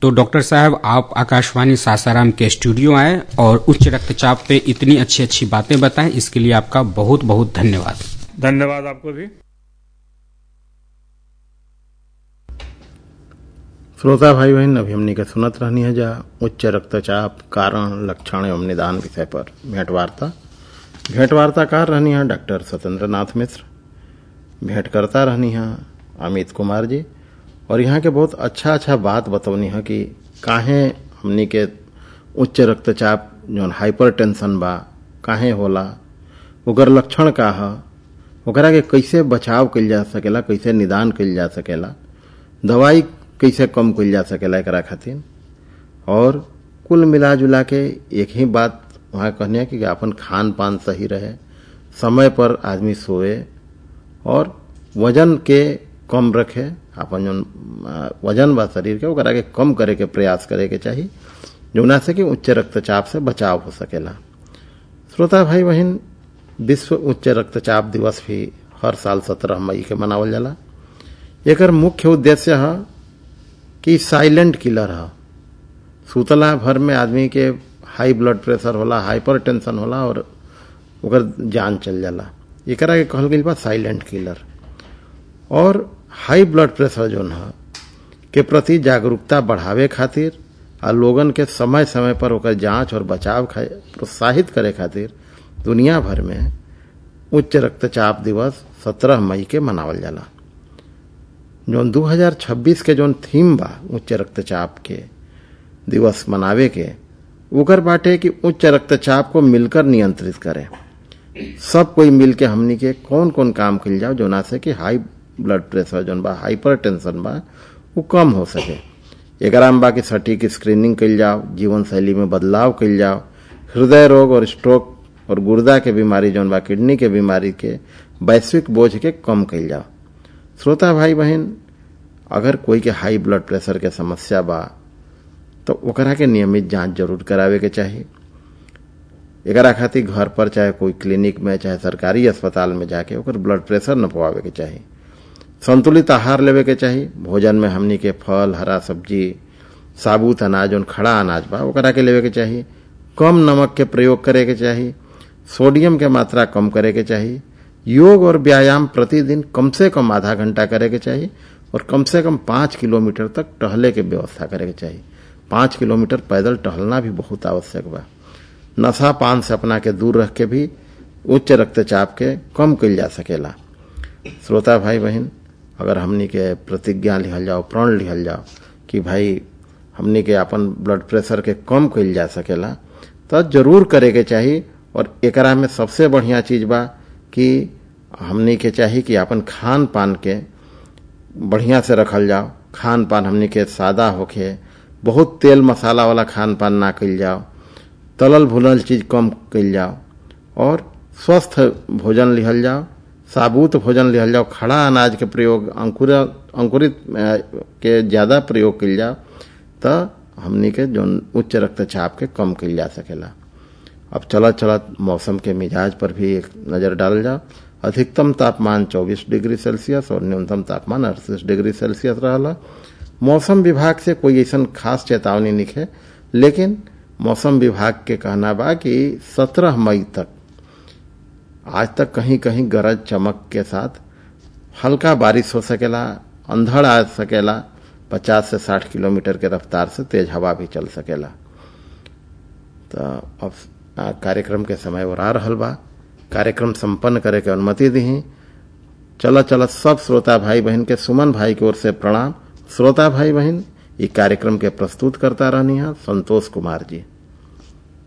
तो डॉक्टर साहब आप आकाशवाणी सासाराम के स्टूडियो आए और उच्च रक्तचाप पे इतनी अच्छी अच्छी बातें बताएं इसके लिए आपका बहुत बहुत धन्यवाद धन्यवाद आपको भी श्रोता भाई बहन अभी हमने के सुनत रहनी है जा उच्च रक्तचाप कारण लक्षण एवं निदान विषय पर भेंट वार्ता भेंट वार्ताकार रहनी है डॉक्टर सत्येंद्र नाथ मिश्र भेंट करता रहनी है अमित कुमार जी और यहाँ के बहुत अच्छा अच्छा बात बतौनी है कि काहे हमनी के उच्च रक्तचाप जौन हाइपर टेंशन बा काहे होला ओकर लक्षण का है ओकरा के कैसे बचाव कइल जा सकेला कैसे निदान कइल जा सकेला दवाई कैसे कम कइल जा सकेला एकरा खातिर और कुल मिला जुला के एक ही बात वहाँ कहनी है कि अपन खान पान सही रहे समय पर आदमी सोए और वजन के कम रखे अपन जौन वजन बा शरीर के ओकरा के कम करे के प्रयास करे के चाही जौना से कि उच्च रक्तचाप से बचाव हो सकेला श्रोता भाई बहन विश्व उच्च रक्तचाप दिवस भी हर साल सत्रह मई के मनावल जाला एकर मुख्य उद्देश्य है कि साइलेंट किलर है सुतला भर में आदमी के हाई ब्लड प्रेशर होला हाइपर टेंशन होला और ओकर जान चल जाला एकरा के कहल गई बा साइलेंट किलर और हाई ब्लड प्रेशर जोन है के प्रति जागरूकता बढ़ावे खातिर आ लोगन के समय समय पर ओकर जांच और बचाव प्रोत्साहित करे खातिर दुनिया भर में उच्च रक्तचाप दिवस 17 मई के मनावल जाला जौन 2026 के जौन थीम बा उच्च रक्तचाप के दिवस मनावे के ओकर बाटे कि उच्च रक्तचाप को मिलकर नियंत्रित करें सब कोई मिल के हमनी के कौन कौन काम कल जाओ जोना से कि हाई ब्लड प्रेशर जौन बा हाइपर टेंशन बा वो कम हो सके एकरा में बाकी सटीक स्क्रीनिंग कल जाओ जीवन शैली में बदलाव कल जाओ हृदय रोग और स्ट्रोक और गुर्दा के बीमारी जौन बा किडनी के बीमारी के वैश्विक बोझ के कम कल जाओ श्रोता भाई बहन अगर कोई के हाई ब्लड प्रेशर के समस्या बा तो ओकरा के नियमित जांच जरूर करावे के चाहिए एकरा खातिर घर पर चाहे कोई क्लिनिक में चाहे सरकारी अस्पताल में जाके ओकर ब्लड प्रेशर न पवावे के चाहिए संतुलित आहार लेवे के चाहिए भोजन में हमनी के फल हरा सब्जी साबुत अनाज और खड़ा अनाज बा ओकरा के लेवे के चाहिए कम नमक के प्रयोग करे के चाहिए सोडियम के मात्रा कम करे के चाहिए योग और व्यायाम प्रतिदिन कम से कम आधा घंटा करे के चाहिए और कम से कम पांच किलोमीटर तक टहले के व्यवस्था करे के चाहिए पांच किलोमीटर पैदल टहलना भी बहुत आवश्यक बा नशा पान से अपना के दूर रख के भी उच्च रक्तचाप के कम कल जा सकेला श्रोता भाई बहन अगर हमनी के प्रतिज्ञा लिहल जाओ प्रण लिहल जाओ कि भाई हमनी के अपन ब्लड प्रेशर के कम कल जा सकेला तो जरूर करे के चाहिए और एकरा में सबसे बढ़िया चीज बा कि हमनी के चाहिए कि अपन खान पान के बढ़िया से रखल जाओ खान पान हमनी के सादा होके बहुत तेल मसाला वाला खान पान ना कल जाओ तलल भुनल चीज कम कल जाओ और स्वस्थ भोजन लिहल जाओ साबुत भोजन लिहल जाओ खड़ा अनाज के प्रयोग अंकुर अंकुरित के ज्यादा प्रयोग कल जाओ तो हमनी के जो उच्च रक्तचाप के कम कल जा सकेला अब चलत चलत मौसम के मिजाज पर भी एक नजर डाल जाओ अधिकतम तापमान 24 डिग्री सेल्सियस और न्यूनतम तापमान अड़तीस डिग्री सेल्सियस रहा मौसम विभाग से कोई ऐसा खास चेतावनी नहीं लेकिन मौसम विभाग के कहना बा कि 17 मई तक आज तक कहीं कहीं गरज चमक के साथ हल्का बारिश हो सकेला अंधड़ आ सकेला 50 से 60 किलोमीटर के रफ्तार से तेज हवा भी चल सकेला तो अब कार्यक्रम के समय और आ रहल बा कार्यक्रम संपन्न करे के अनुमति दी चल चल सब श्रोता भाई बहन के सुमन भाई की ओर से प्रणाम श्रोता भाई बहन ये कार्यक्रम के प्रस्तुत करता रहनी है संतोष कुमार जी